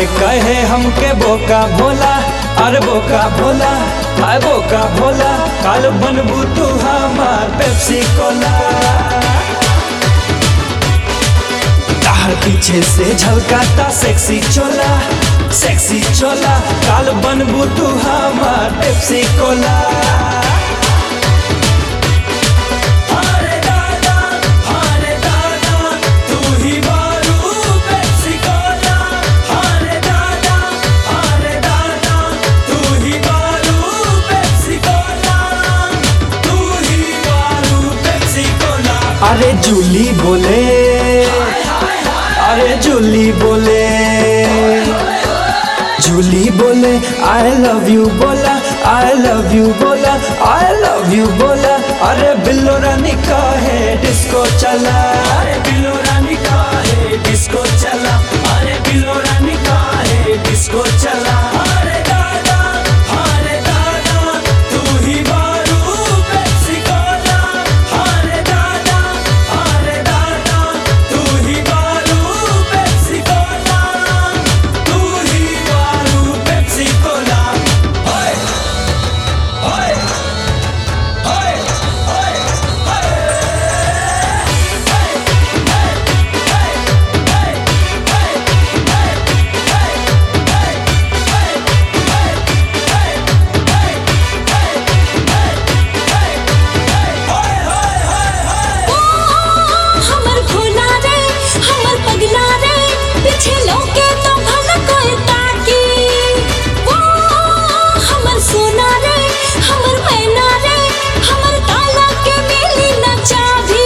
काहे कहे हमके बोका भोला अरे बोका भोला हाय बोका भोला काल बनबू तू हमार पेप्सी कोला तार पीछे से झलकाता सेक्सी चोला सेक्सी चोला काल बनबू तू हमार पेप्सी कोला अरे दादा अरे दादा तू ही मारू पेप्सी कोला अरे दादा अरे दादा तू ही मारू पेप्सी कोला तू ही मारू पेप्सी कोला अरे जूली बोले अरे जूली बोले जूली बोले आई लव यू बोला आई लव यू बोला आई लव यू बोला अरे बिल्लो रानी का है डिस्को चला अरे बिल्लो रानी का है डिस्को चला अरे बिल्लो रानी का है डिस्को चला अरे दादा अरे दादा तू ही मारू पेप्सी कोला अरे दादा अरे दादा तू ही मारू पेप्सी कोला तू ही मारू पेप्सी कोला ओए ओए ओए ओए हमर भोला रे हमर पगला रे पीछे लौके तो भला कोई ताकी वो हमर सोना रे हमर मैना रे हमर काला के मिली न चाभी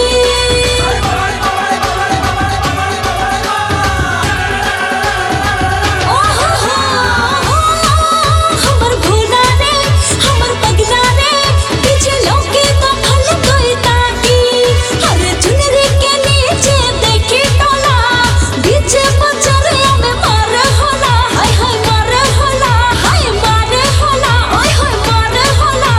ओ हो हो हमर भोला रे हमर पगला रे पीछे लौके तो भला कोई ताकी अरे चुनरी के नीचे देखी टोला बीच बचरिया में मार होला हाय हाय मार होला हाय मार होला ओय हाय मार होला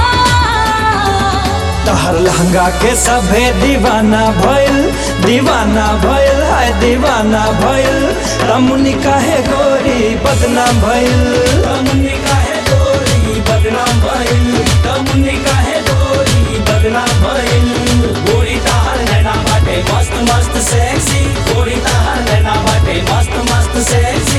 तहर लहंगा के सभे दीवाना भइल दीवाना भइल हाय दीवाना भइल रमुनी काहे गोरी बदनाम भइल रमुनी काहे गोरी बदनाम भइल रमुनी काहे गोरी बदनाम भइल गोरी तहर नैना बाटे मस्त मस्त सेक्सी गोरी तहर नैना बाटे मस्त मस्त सेक्सी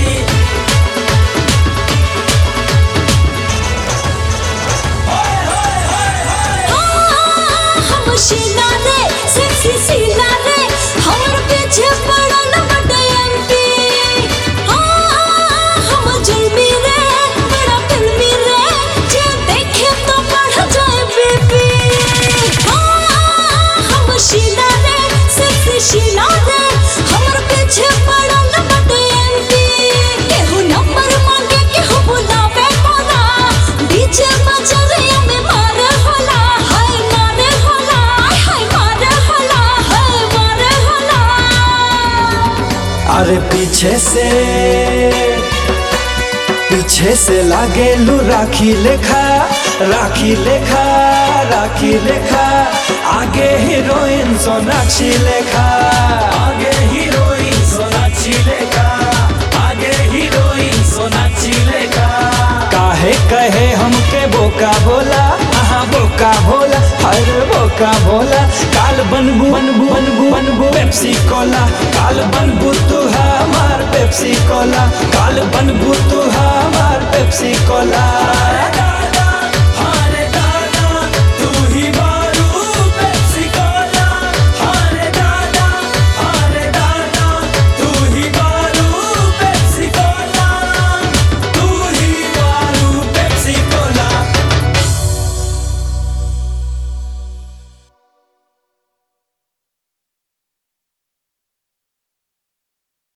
हम शीला रे सेक्सी शीला रे हमर पीछे पड़ल बड़े एमपी हम जुल्मी रे बड़ा फिल्मी रे जे देखे तो बढ़ जाए बीपी हम शीला रे सेक्सी शीला रे हमर पीछे पड़ल बड़े एमपी केहू नंबर मांगे केहू बुलावे मोरा बीच बजरिया में मार होला हाय मार होला हाय मार होला हाय मार होला अरे पीछे से पीछे से लागे लू राखी लेखा राखी लेखा राखी लेखा आगे हीरोइन सोनाक्षी लेखा आगे हीरोइन सोनाक्षी लेखा आगे हीरोइन सोनाक्षी लेखा काहे कहे हमके बोका बोला आहा बोका भोला हर बोका भोला काल बनबू बनबू बनबू बनबू पेप्सी कोला काल बनबू तू हमार पेप्सी कोला काल